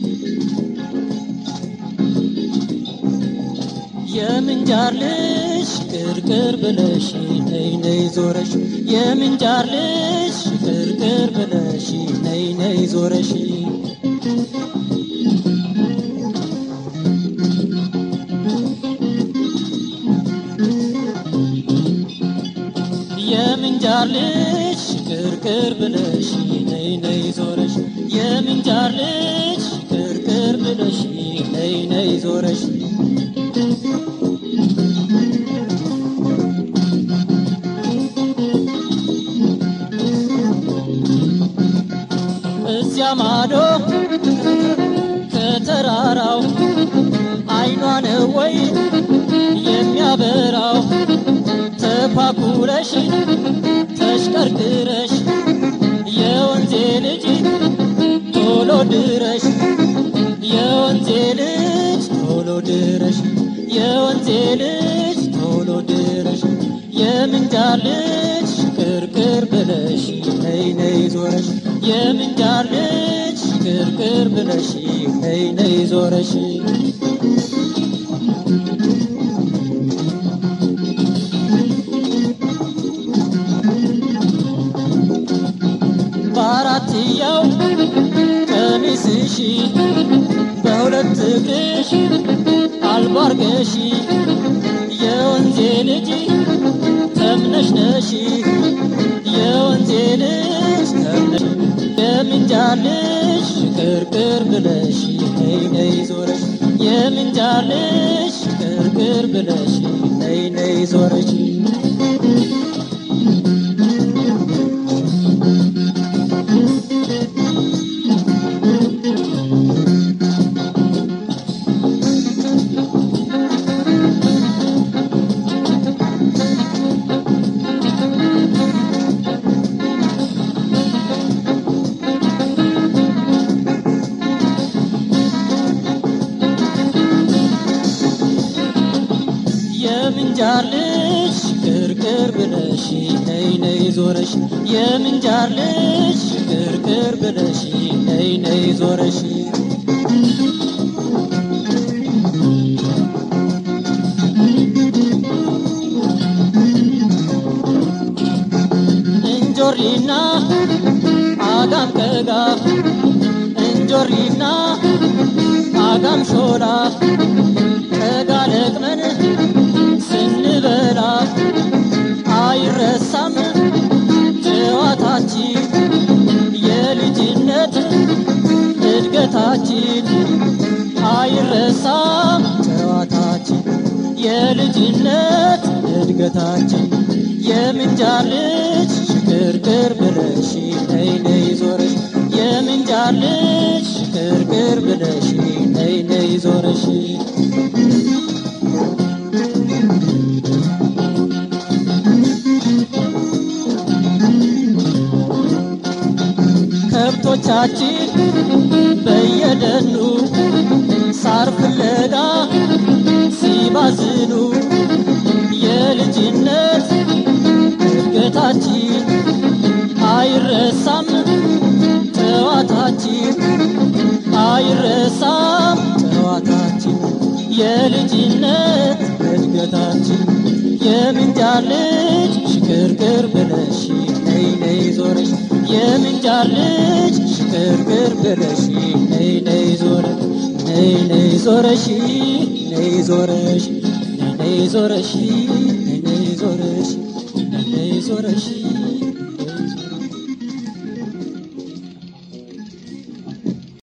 የምንጃር ልጅ ቅርቅር ብለሽ ነይ ነይ ዞረሽ የምንጃር ልጅ ቅርቅር ብለሽ ነይ ነይ ዞረሽ የምንጃር ልጅ ቅርቅር ብለሽ ነይ ነይ ዞረሽ የምንጃር ልጅ ቅርቅር ብለሽ ነይ ነይ ዞረሽ እዚያ ማዶ ከተራራው አይኗ ነው ወይ የሚያበራው ተኳኩለሽ ተሽቀርቅረሽ የወንዜ ልጅ ቶሎ ድረሽ የወንዜ ልጅ ቶሎ ድረሽ የወንዜ ልጅ ቶሎ ድረሽ የምንጃር ልጅ ቅርቅር ብለሽ ነይ ነይ ዞረሽ የምንጃር ልጅ ቅርቅር ብለሽ ነይ ነይ ዞረሽ በአራትያው ቀሚስሽ በሁለት እግርሽ አልባርገሽ የወንዜ ልጅ ተምነሽ ነሽ የወንዜ ልጅ ተምነሽ የምንጃር ልጅ ቅርቅር ብለሽ ነይ ነይ ዞረሽ የምንጃር ልጅ ቅርቅር ብለሽ ነይ ነይ ዞረሽ የምንጃር ልጅ ቅርቅር ብለሽ ነይ ነይ ዞረሽ የምንጃር ልጅ ቅርቅር ብለሽ ነይ ነይ ዞረሽ እንጆሪና አጋም ቀጋ እንጆሪና አጋም ሾላ ቀጋ ለቅመን ስንበላ አይረሳም ጨዋታችን የልጅነት እድገታችን አይረሳም ጨዋታችን የልጅነት እድገታችን የምንጃር ልጅ ቅርቅር ብለሽ ነይ ነይ ዞረሽ የምንጃር ልጅ ቅርቅር ብለሽ ነይ ነይ ዞረሽ ከብቶቻችን በየደኑ ሳር ፍለጋ ሲባዝኑ የልጅነት እድገታችን አይረሳም ጨዋታችን አይረሳም ጨዋታችን የልጅነት እድገታችን የምንጃር ልጅ ሽክርክር ብለሽ ነይ ነይ ዞረሽ የምንጃር ልጅ ሽክርክር ብለሽ ነይ ነይ ዞረሽ ነይ ነይ ዞረሽ ነይ ዞረሽ ነይ ዞረሽ